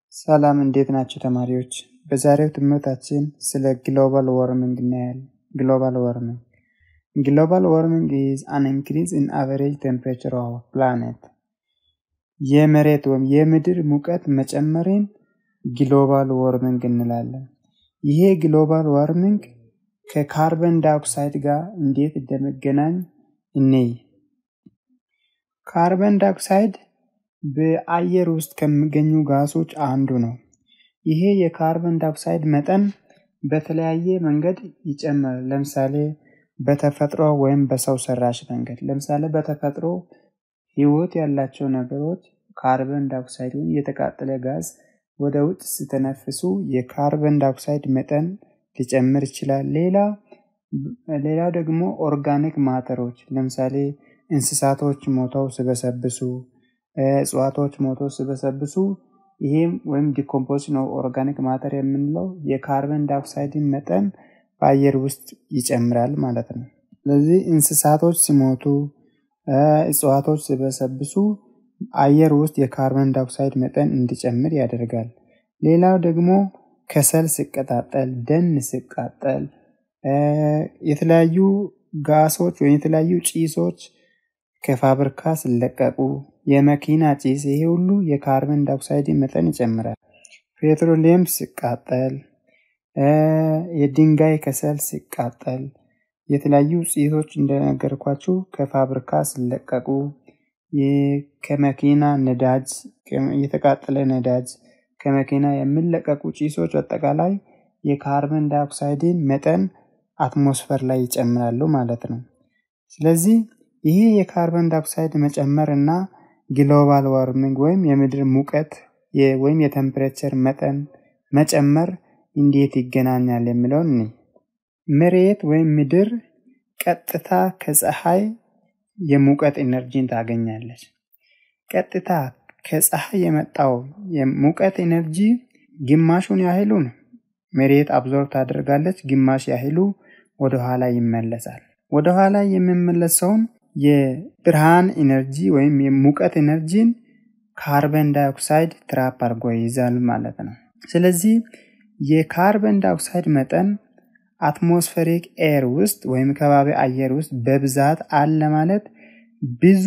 ሰላም እንዴት ናቸው ተማሪዎች? በዛሬው ትምህርታችን ስለ ግሎባል ዋርሚንግ እናያለን። ግሎባል ዋርሚንግ ግሎባል ዋርሚንግ ኢዝ አን ኢንክሪዝ ኢን አቨሬጅ ቴምፕሬቸር ኦፍ ፕላኔት የመሬት ወይም የምድር ሙቀት መጨመርን ግሎባል ዋርሚንግ እንላለን። ይሄ ግሎባል ዋርሚንግ ከካርበን ዳይኦክሳይድ ጋር እንዴት እንደሚገናኝ እንይ። ካርበን ዳይኦክሳይድ በአየር ውስጥ ከሚገኙ ጋሶች አንዱ ነው። ይሄ የካርበን ዳይኦክሳይድ መጠን በተለያየ መንገድ ይጨምራል። ለምሳሌ በተፈጥሮ ወይም በሰው ሰራሽ መንገድ። ለምሳሌ በተፈጥሮ ህይወት ያላቸው ነገሮች ካርበን ዳይኦክሳይድ ወይም የተቃጠለ ጋዝ ወደ ውጭ ሲተነፍሱ የካርበን ዳይኦክሳይድ መጠን ሊጨምር ይችላል። ሌላ ሌላው ደግሞ ኦርጋኒክ ማተሮች ለምሳሌ እንስሳቶች ሞተው ሲበሰብሱ፣ እጽዋቶች ሞተው ሲበሰብሱ ይሄም ወይም ዲኮምፖዚሽን ኦፍ ኦርጋኒክ ማተር የምንለው የካርበን ዳይኦክሳይድን መጠን በአየር ውስጥ ይጨምራል ማለት ነው። ስለዚህ እንስሳቶች ሲሞቱ፣ እጽዋቶች ሲበሰብሱ አየር ውስጥ የካርበን ዳይኦክሳይድ መጠን እንዲጨምር ያደርጋል። ሌላው ደግሞ ከሰል ሲቀጣጠል፣ ደን ሲቃጠል፣ የተለያዩ ጋሶች ወይም የተለያዩ ጭሶች ከፋብሪካ ሲለቀቁ፣ የመኪና ጭስ፣ ይሄ ሁሉ የካርበን ዳይኦክሳይድ መጠን ይጨምራል። ፔትሮሊየም ሲቃጠል፣ የድንጋይ ከሰል ሲቃጠል፣ የተለያዩ ጭሶች እንደነገርኳችሁ ከፋብሪካ ሲለቀቁ፣ ከመኪና ነዳጅ፣ የተቃጠለ ነዳጅ ከመኪና የሚለቀቁ ጭሶች አጠቃላይ የካርበን ዳይኦክሳይድን መጠን አትሞስፈር ላይ ይጨምራሉ ማለት ነው። ስለዚህ ይሄ የካርበን ዳይኦክሳይድ መጨመር እና ግሎባል ዋርሚንግ ወይም የምድር ሙቀት ወይም የቴምፕሬቸር መጠን መጨመር እንዴት ይገናኛል የሚለውን እኔ መሬት ወይም ምድር ቀጥታ ከፀሐይ የሙቀት ኢነርጂን ታገኛለች። ቀጥታ ከፀሐይ የመጣው የሙቀት ኢነርጂ ግማሹን ያህሉን መሬት አብዞርብ ታደርጋለች፣ ግማሽ ያህሉ ወደኋላ ይመለሳል። ወደኋላ የሚመለሰውን የብርሃን ኢነርጂ ወይም የሙቀት ኢነርጂን ካርበን ዳይኦክሳይድ ትራፕ አድርጎ ይይዛል ማለት ነው። ስለዚህ የካርበን ዳይኦክሳይድ መጠን አትሞስፌሪክ ኤር ውስጥ ወይም ከባቢ አየር ውስጥ በብዛት አለ ማለት ብዙ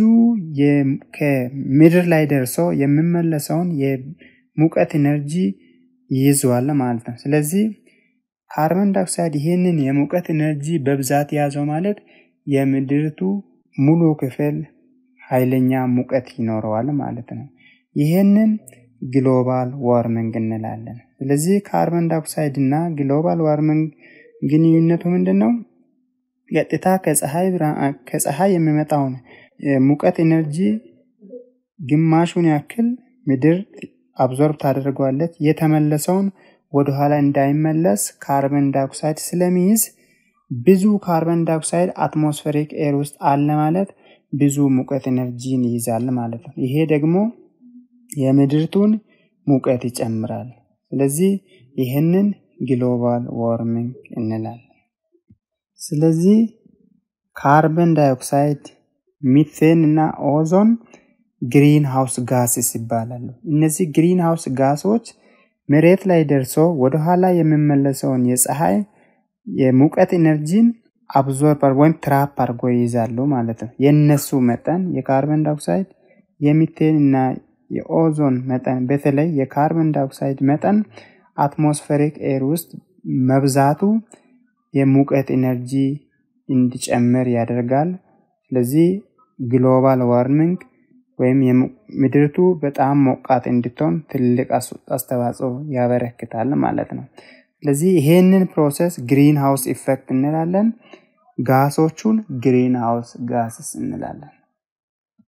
ከምድር ላይ ደርሶ የሚመለሰውን የሙቀት ኢነርጂ ይይዘዋል ማለት ነው። ስለዚህ ካርበን ዳይኦክሳይድ ይህንን የሙቀት ኢነርጂ በብዛት የያዘው ማለት የምድርቱ ሙሉ ክፍል ኃይለኛ ሙቀት ይኖረዋል ማለት ነው። ይህንን ግሎባል ዋርሚንግ እንላለን። ስለዚህ ካርበን ዳይኦክሳይድ እና ግሎባል ዋርሚንግ ግንኙነቱ ምንድን ነው? ቀጥታ ከፀሐይ የሚመጣውን ሙቀት ኢነርጂ ግማሹን ያክል ምድር አብዞርብ ታደርገዋለች። የተመለሰውን ወደኋላ እንዳይመለስ ካርበን ዳይኦክሳይድ ስለሚይዝ ብዙ ካርበን ዳይኦክሳይድ አትሞስፌሪክ ኤር ውስጥ አለ ማለት ብዙ ሙቀት ኢነርጂን ይይዛል ማለት ነው። ይሄ ደግሞ የምድርቱን ሙቀት ይጨምራል። ስለዚህ ይህንን ግሎባል ዋርሚንግ እንላለን። ስለዚህ ካርበን ዳይኦክሳይድ፣ ሚቴን እና ኦዞን ግሪን ሃውስ ጋስስ ይባላሉ። እነዚህ ግሪን ሃውስ ጋሶች መሬት ላይ ደርሶ ወደኋላ የሚመለሰውን የፀሐይ የሙቀት ኢነርጂን አብዞርበር ወይም ትራፕ አድርጎ ይይዛሉ ማለት ነው። የእነሱ መጠን የካርበን ዳይኦክሳይድ የሚቴን እና የኦዞን መጠን በተለይ የካርበን ዳይኦክሳይድ መጠን አትሞስፌሪክ ኤር ውስጥ መብዛቱ የሙቀት ኢነርጂ እንዲጨምር ያደርጋል። ስለዚህ ግሎባል ዋርሚንግ ወይም ምድርቱ በጣም ሞቃት እንድትሆን ትልቅ አስተዋጽኦ ያበረክታል ማለት ነው። ስለዚህ ይሄንን ፕሮሰስ ግሪን ሃውስ ኢፌክት እንላለን። ጋሶቹን ግሪን ሃውስ ጋስስ እንላለን።